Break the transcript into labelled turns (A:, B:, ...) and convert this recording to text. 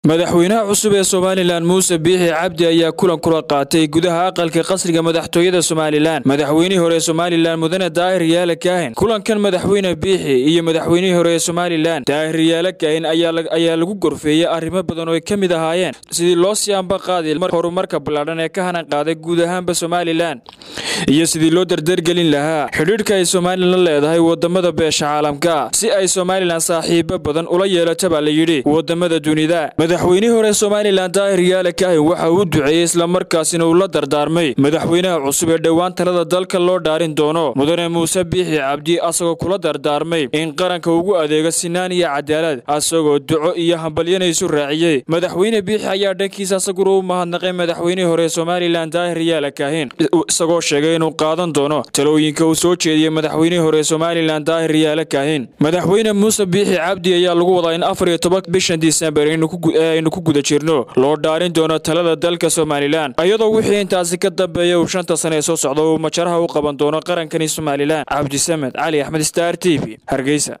A: madaxweynaha cusub ee somalilan muuse biixi cabdi ayaa kulan kula qaatay gudaha aqalka qasriga madaxtooyada somalilan madaxweynihii hore ee somalilan mudane daahir yaala kaahin kulankan madaxweyne biixi iyo madaxweynihii hore ee somalilan daahir yaala kaahin ayaa lagu gorfeeyey arrimo badan oo ay ka mid ahaayeen sidii loo sii amba qaadi horumarka ballaadhan ee ka hanan qaaday guud ahaanba somalilan iyo sidii loo dardargelin lahaa xidhiidhka ay somalilan leedahay wadamada beesha caalamka si ay somalilan saaxiibo badan ula yeelato baa la yidhi wadamada dunida madaxweynihii hore somalilan daahir yaala kaahin waxa uu duceeyey islamarkaasina uu la dardaarmay madaxweynaha cusub ee dhowaan talada dalka loo dhaarin doono mudane muuse biixi cabdi asagoo kula dardaarmay in qaranka ugu adeego sinaan iyo cadaalad asagoo duco iyo hambalyanaysu raaciyey madaxweyne biixi ayaa dhankiisa asaguna u mahadnaqay madaxweynihii hore somalilan daahir yaala kaahin isagoo sheegay inuu qaadan doono talooyinka uu soo jeediyey madaxweynihii hore somalilan daahir yaala kaahin madaxweyne muuse biixi cabdi ayaa lagu wadaa in afar iyo toban bishan disembar aynu ku guda jirno loo dhaarin doono talada dalka somalilan iyadoo wixii intaasi ka dambeeya uu shanta sane ee soo socda uu majaraha u qaban doono qarankani somalilan cabdisamed cali axmed star t v hargeysa